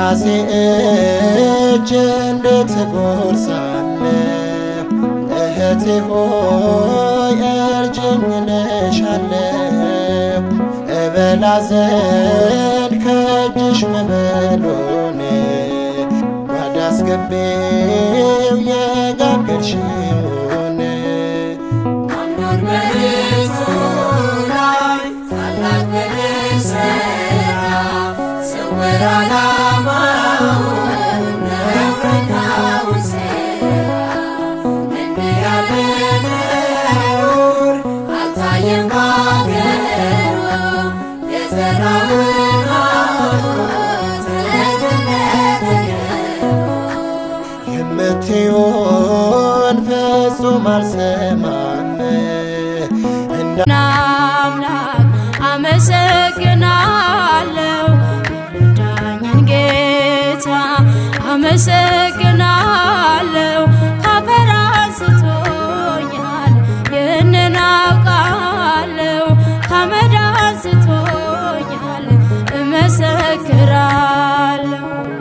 በራሴ እጅ እንዴት እጎርሳለሁ? እህቴ ሆይ እርጅኝ እልሻለሁ። እበላ ዘንድ ከእጅሽ መበሎን ጓዳ አስገቤው የጋገርሽውን አምኖት በእርሱ ላይ ታላቅ በደል ሠራ። ስውር ዓላማውን ነውረኛውን ሴራ እንዲህ ያለ ነውር አልታየም በአገሩ የዘራውን ሐሞት ለገነት የምትሆን ፍጹም አልሰማም እንደ አምላክ አመሰግናለሁ የረዳኝን ጌታ አመሰግናለሁ ካፈር አንስቶኛል ይህንን አውቃለሁ ከአመድ አንስቶኛል እመሰክራለሁ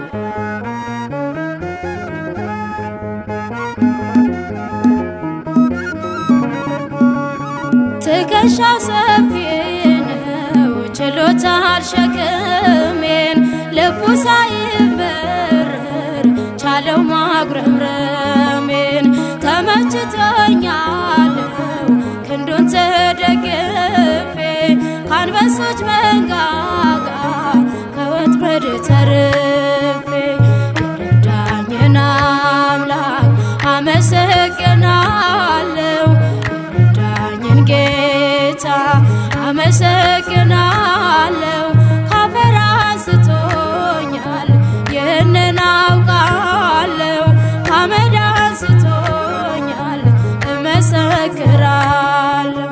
ትከሻው ሰፊ ነው ችሎታል ሸክሜን ልቡ ሳይበረር ቻለው ማጉረምረሜን ተመችቶኛለው ክንዱን ተደግፌ ከአንበሶች መንጋጋ ከወጥመድ ተርፌ የረዳኝን አምላክ አመሰግናለሁ የረዳኝን ጌታ አመሰግናለሁ ካፈር አንስቶኛል ይህንን አውቃለሁ ከአመድ አንስቶኛል እመሰክራለሁ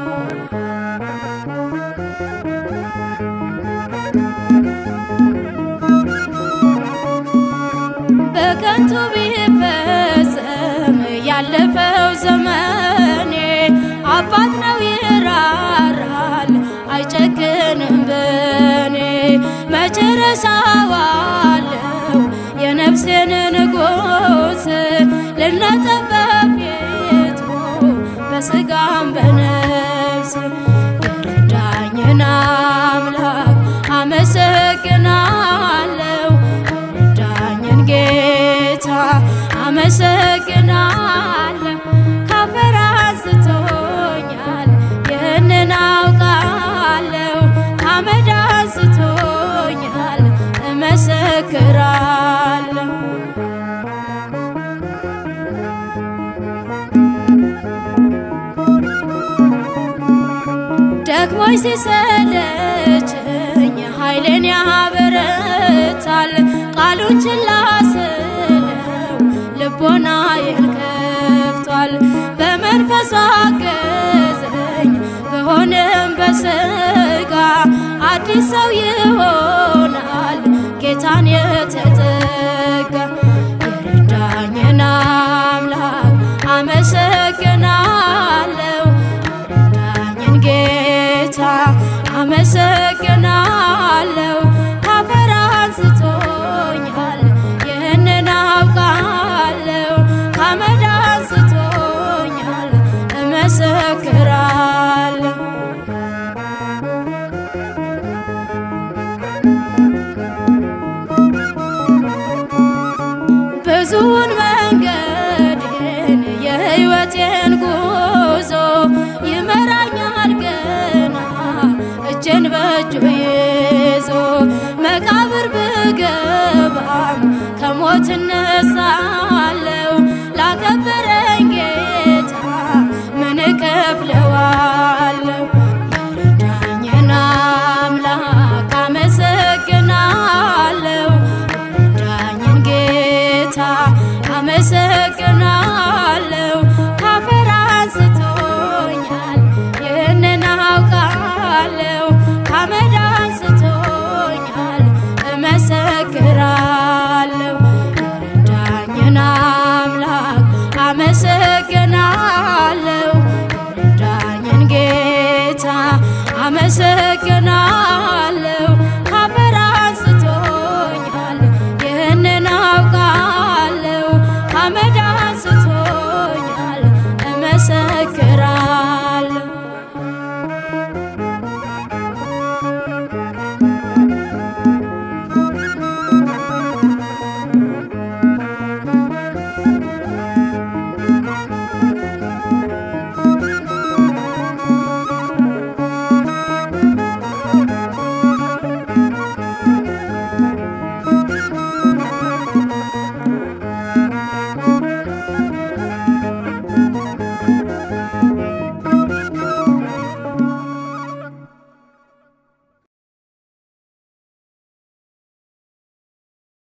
በከንቱ ቢፈጸም ያለፈው ዘመኔ አባት ነው ይራራል አይጨክንም በኔ መጨረሻ ዋለው የነፍሴን ንጉሥ ልነጠበብ ቤቱ በስጋም በነፍስ የረዳኝን አምላክ አመሰግናለሁ የረዳኝን ጌታ አመሰግናለሁ ካፈር አንስቶኛል ይህንን አውቃለሁ ከአመድ አንስቶኛል እመሰክራለሁ ደክሞኝ ሲሰለቸኝ ኃይሌን ያበረታል ቃሉን ችላ ስለው ልቦናዬን ከፍቷል በመንፈሱ አገዘኝ በሆነም በስጋ አዲስ ሰው ይሆናል ጌታን የተጠጋ የረዳኝን አምላክ አመሰግናለሁ የረዳኝን ጌታ አመሰግናለሁ ካፈር አንስቶኛል ይህንን አውቃለሁ ከአመድ አንስቶኛል እመሰክራለሁ ብዙውን መንገድን የሕይወቴን ጉዞ ይመራኛል ገና እጄን በእጁ ይዞ መቃብር ብገባም ከሞት እነሳ